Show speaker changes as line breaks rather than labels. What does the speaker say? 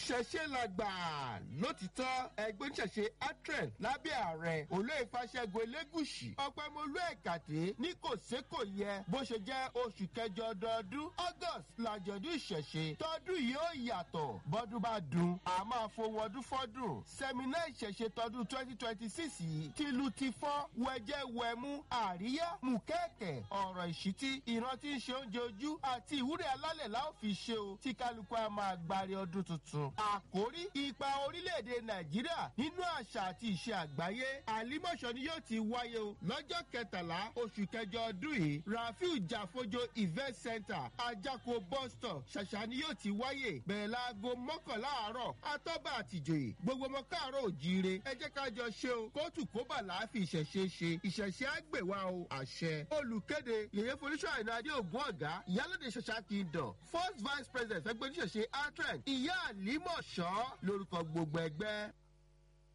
ìṣẹ̀ṣe làgbà lótìtọ́ ẹgbẹ́ oníṣẹ̀ṣe atren lábẹ́ ààrẹ olóyè fàṣẹgun elégùsì ọ̀pẹ̀mọlú ẹ̀kàtẹ́ ní kò sé kò yẹ bó ṣe jẹ́ oṣù kẹjọ ọdọọdún august làjọ̀dún ìṣẹ̀ṣe tọdún yìí ó yàtọ̀ bọ́dún bá dùn a máa fohùn ọdún fọ́dún sẹ́mínà ìṣẹ̀ṣe tọdún twenty twenty six yìí tìlù ti fọ́ wẹ̀jẹ̀ wẹ̀mú àríyá mùkẹ́ẹ̀kẹ́ ọ̀rọ̀ ìṣítí ìrántí ń ṣe oúnjẹ ojú àti ìwúrẹ́ alálẹ̀ la ó fi ṣe o tí kálukú a máa gbárí ọdún tuntun. àkórí ipa orílẹ̀-èdè nàìjíríà nínú àṣà àti ìṣe àgbáyé àlímọ̀ṣọ́ ni yóò ti wáyé o lọ́jọ́ kẹtàlá oṣù kẹjọ ọdún yìí rafiu jàfojo event center ajako bus stop ṣàṣà ni yóò ti wáyé bẹ̀rẹ̀ láago mọ́kànlá àárọ̀ atọ́ba àtìjòyè gbogbo ọmọ káàárọ̀ òjíire ẹ jẹ́ ká jọ ṣe o kóòtù kóbà láàfin ìṣẹ̀ṣe ṣe ìṣẹ̀ṣe àgbèwà o àṣẹ olùkéde yèyé folúṣọ àìnáde ògùn ọ̀gá ìyálòdè ṣẹṣà kingdom first vice president ẹgbẹ́ oníṣẹ̀ṣe atren ìyá àlímọ̀ṣọ́ lórúkọ gbogbo ẹgbẹ́.